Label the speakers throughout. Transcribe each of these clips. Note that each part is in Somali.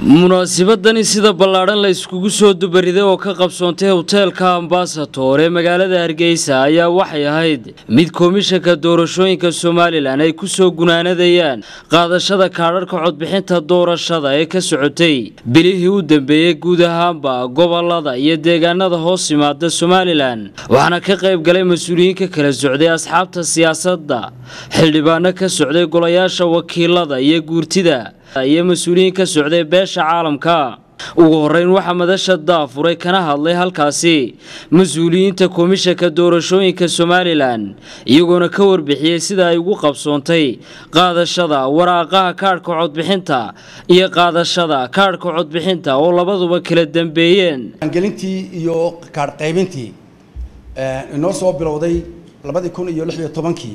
Speaker 1: munaasibadani sida ballaadhan la iskugu soo dubariday oo ka qabsoontay hoteelka ambasator ee magaalada hargeysa ayaa waxay ahayd mid komishanka doorashooyinka somalilan ay ku soo gunaanadayaan qaadashada kaadharhka codbixinta doorashada ee ka socotay bilihii u dambeeyey guud ahaanba gobolada iyo deegaanada hoos yimaada somalilan waxaana ka qayb galay mas-uuliyiin ka kala socday asxaabta siyaasadda xildhibaano ka socday golayaasha wakiilada iyo guurtida iyo mas-uuliyiin ka socday beesha caalamka ugu horeyn waxaa madasha daafuray kana hadlay halkaasi mas-uuliyiinta komishanka doorashooyinka somalilan iyagoona ka warbixiyey sida ay ugu qabsoontay qaadashada waraaqaha kaadhka codbixinta iyo qaadashada kaadhka codbixinta oo labaduba kala dambeeyeen
Speaker 2: gelintii iyo kaadh qaybintii inoo soo bilowday labadii kun iyo lix iyo tobankii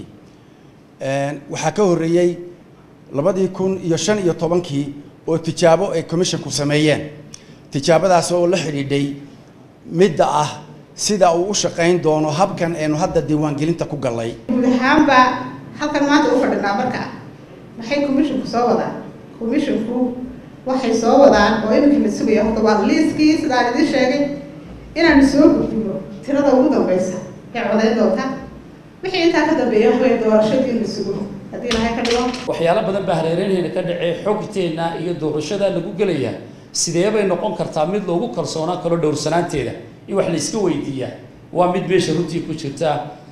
Speaker 2: waxaa ka horreeyey labadii kun iyo shan iyo tobankii oo tijaabo ay commissionku sameeyeen tijaabadaas oo la xidhiidhay midda ah sida uu u shaqayn doono habkan aynu hadda diiwaangelinta ku gallay
Speaker 3: guud ahaanba halkan maanta u fadhinaa marka maxay commissionku soo wadaan commissionku waxay soo wadaan oo iminka la sugaya horta waa liiskii sidaan idiin sheegay inaanu soo gudbino tirada ugu dambaysa ee codayn doonta wixii intaa ka dambeeya waxway doorashadii la sugo haddii ilahay ka dhigo
Speaker 4: waxyaalo badan baa hareereenheena ka dhacee xogteenna iyo doorashada lagu gelaya sidee bay noqon kartaa mid loogu kalsoonaan karo dhowrsanaanteeda in wax la iska weydiiyaa waa mid meesha runtii ku jirta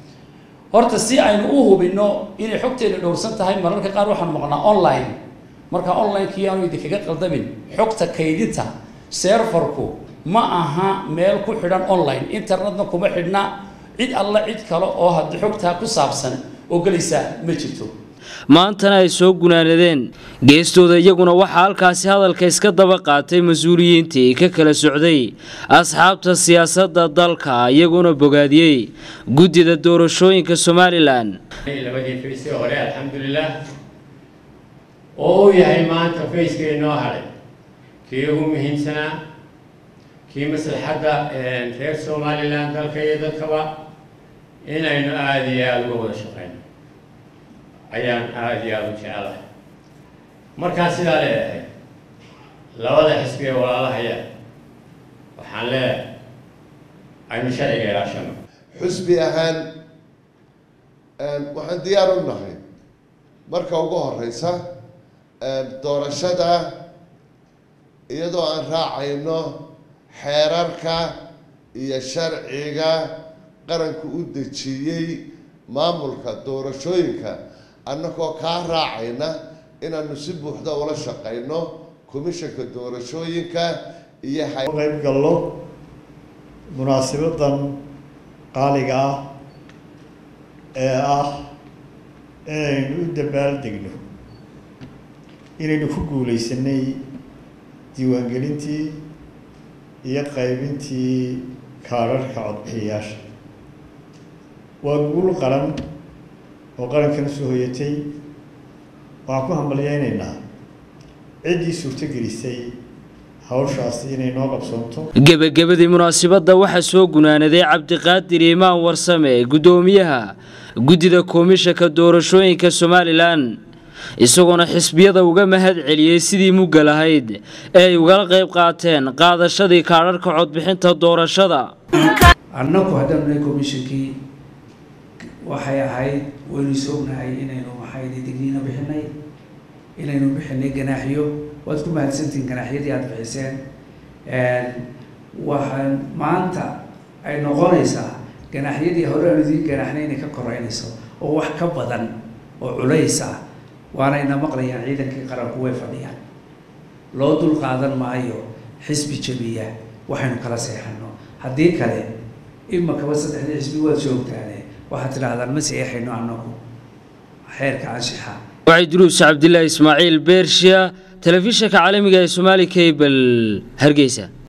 Speaker 4: horta si aynu u hubinno inay xogteena dhowrsan tahay mararka qaar waxaan maqnaa online marka online-kii aanu idinkaga qaldamin xogta kaydinta serfarku ma aha meel ku xidhan online internetna kuma xidhna cid alla cid kale oo haddii xogtaa ku saabsan oo gelaysa ma jirto
Speaker 1: maantana ay soo gunaanadeen geestooda iyaguna waxaa halkaasi hadalka iska daba qaatay mas-uuliyiintii ka kala socday asxaabta siyaasadda dalka iyaguna bogaadiyey guddida doorashooyinka somalilan
Speaker 5: labadii faysee hore alxamdulilah oo uu yahay maanta fayska inoo hadhay kii ugu muhiimsanaa kii maslaxadda reer somalilan dalka iyo dadkaba inaynu aada iyo aada uga wada shaqeyno ayaan aada iyo aada u jecelahay markaan sidaa leedahay labada xisbi ee walaalahaya waxaan leedahay aynu sharciga ilaashano
Speaker 6: xusbi ahaan waxaan diyaar u nahay marka ugu horeysa doorashada iyadoo aan raacayno xeerarka iyo sharciga qaranku u dejiyey maamulka doorashooyinka annagoo kaa raacayna inaanu si buuxda ula shaqayno komishanka doorashooyinka iyo
Speaker 7: qayb gallo munaasibadan qaaliga ah ee ah inaynu u dabaaldegno inaynu ku guuleysanay diiwaangelintii iyo qaybintii kaadharhka codbixiyayaasha waa guul qaran oo qarankan soo hoyatay waxaan ku hambalyeynaynaa ciddii suurtogelisay hawshaasi inay noo qabsoonto
Speaker 1: gebagabadii munaasibadda waxaa soo gunaanaday cabdiqaadir imaan warsame guddoomiyaha guddida komishanka doorashooyinka somalilan isagoona xisbiyada uga mahad celiyey sidii mugga lahayd ee ay ugala qayb qaateen qaadashadii kaadharhka codbixinta doorashada
Speaker 8: annagu haddaan nahay komishankii waxay ahayd waynu is ognahay inaynu maxay digniino bixinay inaynu bixinay ganaaxyo waad ku mahadsantihiin ganaaxyadii aada bixiseen waxaan maanta ay noqonaysaa ganaaxyadii hore aan idiin ganaaxnay inay ka koreynayso oo wax ka badan oo culays ah waanayna maqlayaan ciidankii qaranku way fadhiyaan loo dul qaadan maayo xisbi jabiya waxaynu kala seexano haddii kale imakaba saddexdii xisbi waad joogtaane waxaad tidhaahdaan ma seexayno annagu xeerka anshixa
Speaker 1: waxay duruus cabdilaahi ismaaciil beershiya telefishanka caalamiga ee somaali cable hargeysa